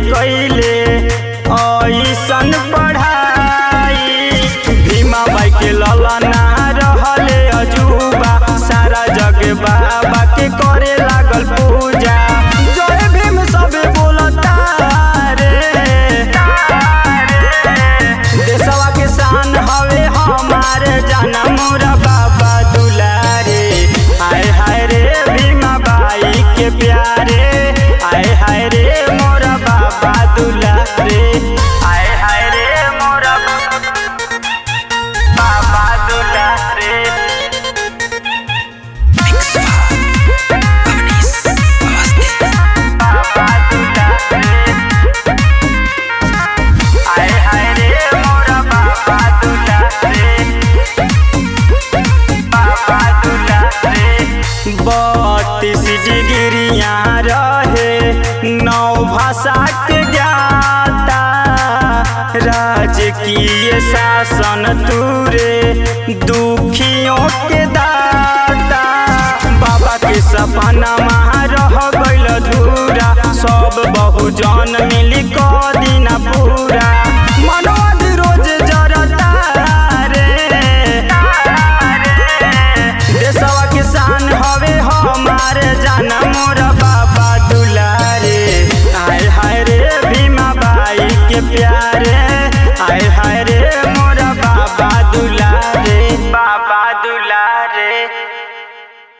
कैले ऐसन पढ़ाई भीमा बाई के ललना रहले अजूबा सारा जग बाबा के करे लागल पूजा जय भीम सबे बोलता रे देशवा के शान हवे हमारे जाना मोरा बाबा दुलारे आय हाय रे भीमा बाई के प्यारे आय हाय रे मोरा बाबा दुलारे आय हाय रे मोरा बाबा दुलारे बाबा दुलारे आय हाय रे मोरा बाबा दुलारे बाबा दुलारे बत्तीस डिग्रिया रहे नौ भाषा के ज्ञाता राजकीय शासन तुरे दुखियों के दाता बाबा के सपना महा रह गइल धूरा सब बहुजन मिली क दिना पूरा मनोज रोज जरता रे देशवा के शान हवे हमारे जाना मोरा बाबा दुलारे आय हाय रे भीमा बाई के प्यारे आय हाय रे